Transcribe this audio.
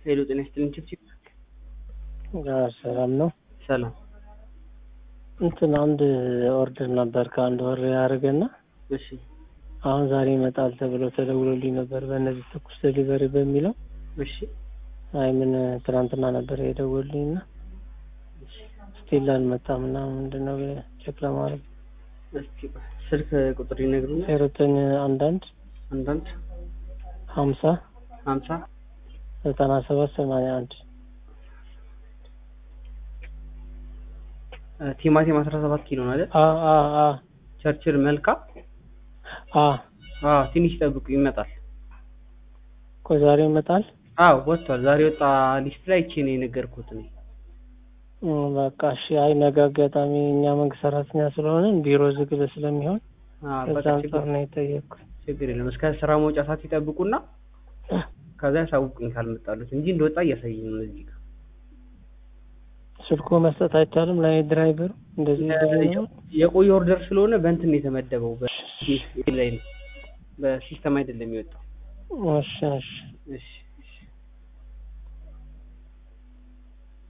ሄሎ ጤና ይስጥልኝ ችብችብ ሰላም ነው። ሰላም እንትን አንድ ኦርደር ነበር ከአንድ ወር ያደረገና እሺ አሁን ዛሬ ይመጣል ተብሎ ተደውሎልኝ ነበር በእነዚህ ትኩስ ዴሊቨሪ በሚለው እሺ አይ ምን ትናንትና ነበር የደወሉልኝ እና ስቲል አልመጣም እና ምንድን ነው ቼክ ለማድረግ እስኪ ስልክ ቁጥር ይነግሩኛል ዜሮ ዘጠኝ አንዳንድ አንዳንድ ሀምሳ ሀምሳ ዘጠና ሰባት ሰማንያ አንድ ቲማቲም አስራ ሰባት ኪሎ ነው አይደል አ አ አ ቸርችል መልካ አ አዎ ትንሽ ጠብቁ ይመጣል ቆይ ዛሬ ይመጣል። አዎ ወጥቷል ዛሬ ወጣ ሊስት ላይ ይቺ ነው የነገርኩት እኔ እም፣ በቃ እሺ። አይ ነገ አጋጣሚ እኛ መንግስት ሰራተኛ ስለሆንን ቢሮ ዝግ ስለሚሆን አዎ ከዛ በቃ አንጻር ችግር ነው የጠየቅኩት። ችግር የለም እስከ ስራ መውጫ ሰዓት ይጠብቁና ከዛ ያሳውቁኝ ካልመጣሉት እንጂ እንደወጣ እያሳየኝ ነው እዚህ ጋር ስልኩ መስጠት አይቻልም ለእኔ ድራይቨሩ እንደዚህ እንደዚህ ነው። የቆየ ኦርደር ስለሆነ በእንትን ነው የተመደበው በሲስተም ላይ ነው በሲስተም አይደለም የወጣው እሺ እሺ እሺ